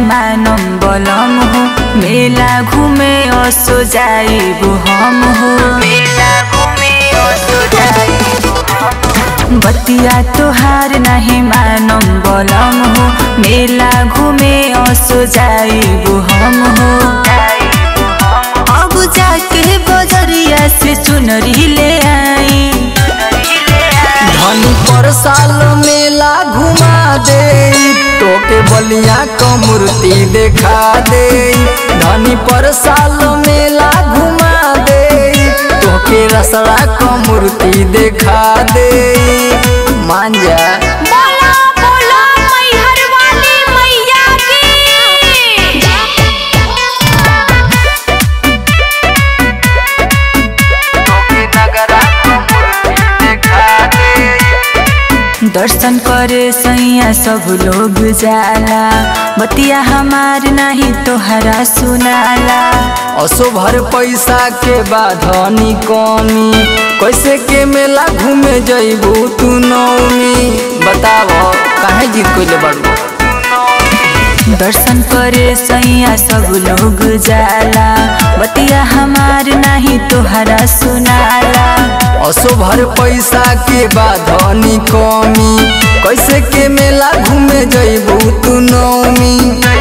मानम बलम हो मेला घूमे असो जाइबु हम हो मेला घूमे असो जाइबु बतिया तोहार नहीं मानम बलम हो मेला घूमे असो जाइबु हम हो अब जाके बजरिया से चुनरी ले आई धनी पर साल मेला घुमा दे तोके बलिया क मूर्ति देखा दे धनी पर साल मेला घुमा दे तोके रसड़ा क मूर्ति देखा दे मान जा बोला बोला मैहर वाली मैया की दर्शन करे सैया सब लोग जाला बतिया हमार नहीं तोहरा सुनाला असो भर पैसा के बाधनी कमी कैसे के मेला घूमे जइबू तू नौमी बताव काहे जीत कोइले बाड़ू दर्शन करे सैया सब लोग जाला बतिया हमार नहीं तोहरा सुनाला असो भर पैसा के बाधनी कमी कैसे के मेला घूमे जइबू तू नौमी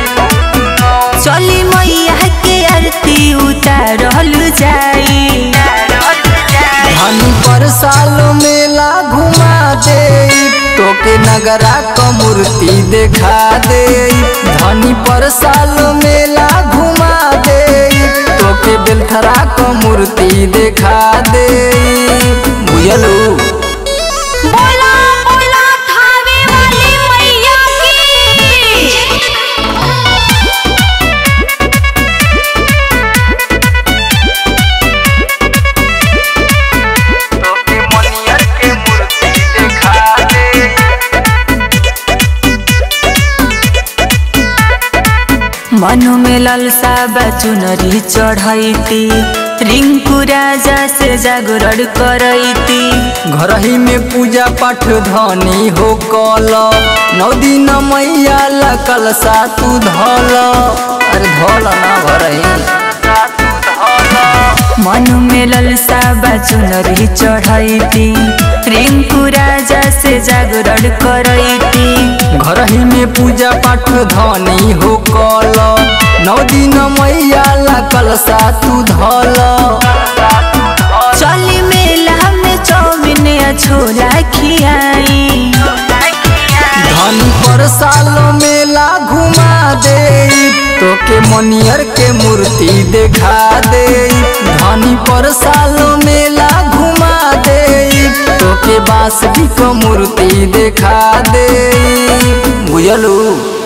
चली मैया के आरती उतारल जाई धनी पर साल मेला घुमा दे तोके नगरा क मूर्ति देखा दे धनी पर साल मेला घुमा दे तोके बेलथरा क मूर्ति देखा दे बुझलू बोला बोला थावे वाली मैया की मनु में ललसा चुनरी चढ़ैती रिंकू राजा से जागरण करैती घर ही में पूजा पाठ धनी हो कल नौ दिन मैया ला कलसा तू धल अरे धल ना घर ही मनु में ललसा चुनरी चढ़ैती रिंकू राजा से जागरण करैती घर ही में पूजा पाठ धनी हो कल नौ दिन मैया ला कलसा तू धल चली मेला में चौमिन या छोला खियाई धनी पर साल मेला घुमा दे तोके मनियर के मूर्ति देखा दे धनी पर साल मेला घुमा दे तोके बांसुरी क मूर्ति देखा दे बुझलू